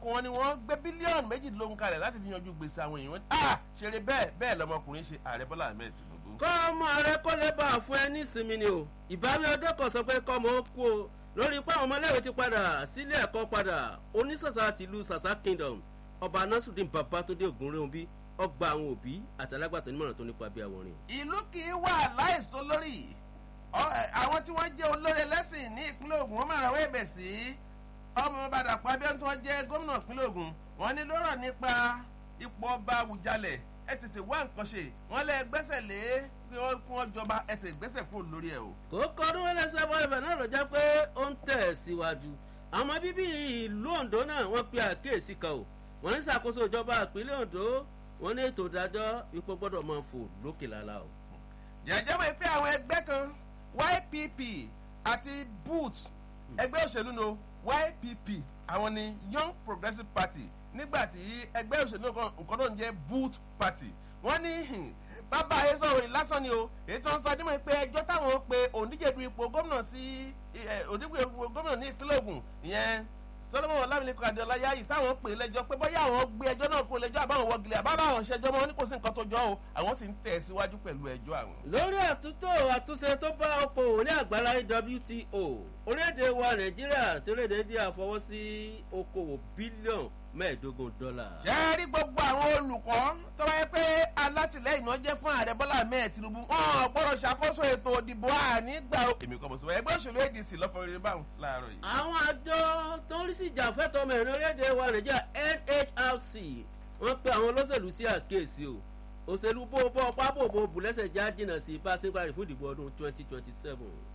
kó wọn ni wọ́n gbé bílíọ̀nù méjìdínlógún kalẹ̀ láti fi yanjú gbèsè àwọn èèyàn ah ṣeré bẹ́ẹ̀ bẹ́ẹ̀ lọmọkùnrin ṣe ààrẹ bọ́lá ahmed tinubu. kọ́ ọmọ rẹ kó lè bá a fún ẹ ní ìsinmi ni o ìbáwí ọdẹ kan sọ pé kọ́ ọmọ ó kú o lórí pé àwọn ọmọléèwé ti padà sílé ẹ̀kọ́ padà onísàsà tìlú sàsà kingdom ọba nasudin babatunde ogunrehunbi ọgbà àwọn òbí àtàlágbàtọ́ nímọ̀ràn tó nípa bí àwòrán. ìlú kì í wà láìsọ lórí àwọn tí wọ́n jẹ́ olórí ẹlẹ́sìn ní ìpínlẹ̀ ogun wọ́n máa rawọ́ ẹ̀bẹ̀ sí ọmọ bàdàpọ̀ abíọ́n tí wọ́n jẹ́ gómìnà ìpínlẹ̀ ogun wọ́n ní lọ́rọ̀ nípa ipò ọba àwùjalẹ̀ ẹ tètè wá nǹkan ṣe wọ́n lẹ gbẹ́sẹ̀ lé kí wọ́n kún ọjọba ẹ tètè gbẹ́sẹ̀ kúrò lórí ẹ̀ o. kò kọdún ẹlẹsẹ bọ ibẹ náà ló jẹ pé ó ń tẹ̀ síwájú àwọn bíbí ìlú ondo náà wọ́n pe àkíyèsí kan o wọ́n ń ṣàkóso ìjọba ìpínlẹ̀ ondo wọ́n ní ètò ìdájọ́ ipò gbọ́dọ̀ máa fò lókè lálá o. jẹ́jẹ́ mọ̀ pé àwọn ẹgbẹ́ kan ypp àti boot ẹgbẹ́ òṣèlú no ypp àwọn ni young progressive party nígbà tí ẹgbẹ́ òṣèlú nǹkan náà ń jẹ́ boot party wọ́n ní bàbá ayé sọ̀rọ̀ yìí lásán ni o èyí tó ń sọ dímọ̀ pé ẹjọ́ táwọn pe òǹdíje du ipò gómìnà sí òǹdíje ipò gómìnà ní ìpínlẹ̀ ogun ìyẹn solomon ọlámilẹ́kọ̀ adéọlá yáyì táwọn pè é lẹ́jọ́ pé bóyá àwọn gbé ẹjọ́ náà kó lẹ́jọ́ àbáwọn wọ́gilẹ̀ àbáwọn àwọn ṣẹjọ́ mọ́ ní kò sí nǹkan tó jọ o àwọn sì ń tẹ̀ síwájú pẹ̀lú ẹjọ́ àwọn. lórí àtúntò àtúnṣe tó bá okòwò ní àgbàlá wto orílẹ̀-èdè wa nàìjíríà tí orílẹ̀-èdè india fọwọ́ sí okòwò bílíọ̀nù mẹ́ẹ̀ẹ́dógún dọ́là. ṣé ẹ rí gbogbo àwọn olùkọ́ tó wáyé pé alátìlẹyìn náà jẹ́ fún ààrẹ bọ́lá ahmed tinubu wọn gbọ́dọ̀ ṣàkóso ètò òdìbò ànígbà èmi kọ́ bọ̀ sọ ẹgbẹ́ òṣèlú adc lọ́fọ̀ rere báwọn láàárọ̀ yìí. àwọn àjọ tó ń rí sí ìjàfẹ́tọ̀ mẹ́rin orílẹ̀-èdè wa nàìjíríà nhrc wọ́n pe àwọn olóṣèlú sí àkíyèsí o òṣèlú bó bọ́ pápó bó bùlẹ́sẹ̀ já jìnnà sí bá sígbàrì fún ìdìbò ọdún twenty twenty seven.